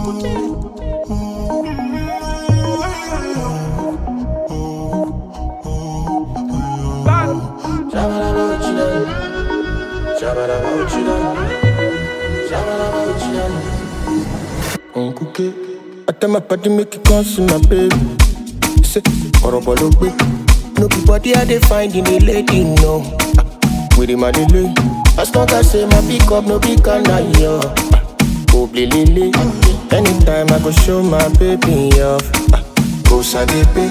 I tell my body make it come see my baby. He say, Orobo lo gbe. No be body I dey find in a lady, no. Ah, With him I dey lay. As long as say my pick up, no big can I yo. Go lele. Anytime I go show my baby off. Ah, Go sadepe.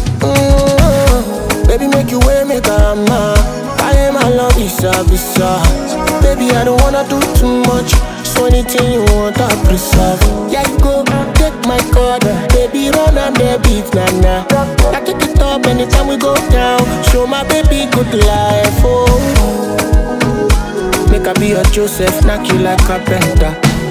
Mm, Baby make you way make a man. I am my love is a visa. Baby I don't wanna do too much. So anything you want I preserve. Yeah you go take my card. Baby run and the beat nah nah. I take it up anytime we go down. Show my baby good life. Oh. Make I be your Joseph, knock you like carpenter.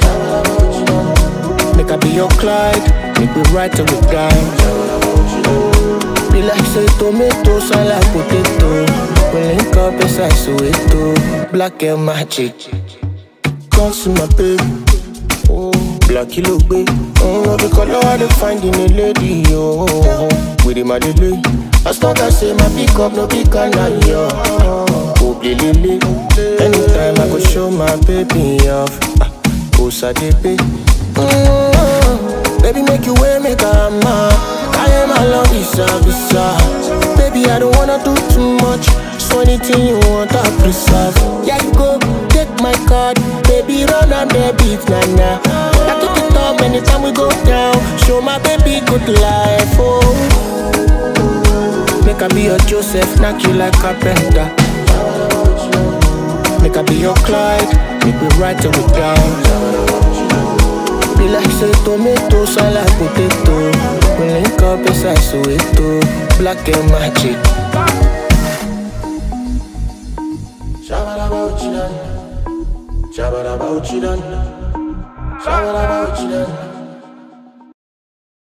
Make I be your Clyde, make we ride till we die. Be like say tomato, sound like potato. We link up inside Soweto, black and magic. Come see my baby, oh, black kilo baby. Mm, no be color I dey find in a lady, yo. With him I dey lay. As long as say my pick up, no big can I yo. Oh, lele. Anytime I go show my baby off. Ah, Oh, sadepe. Mm, baby, make you way, make a man. I am my love, visa, visa. Baby, I don't wanna do too much. So anything you want, I preserve. Yeah, you go take my card. Baby, run and the beat, nah nah. I take it up anytime we go down. Show my baby good life, oh. Make I be your Joseph, knock you like carpenter. Make I be your Clyde, make we ride till we die. Be like say tomato, sound like potato. We link up inside Soweto, black and magic. Shabba-dabba-uchidan. Shabba-dabba-uchidan. Shabba-dabba-uchidan.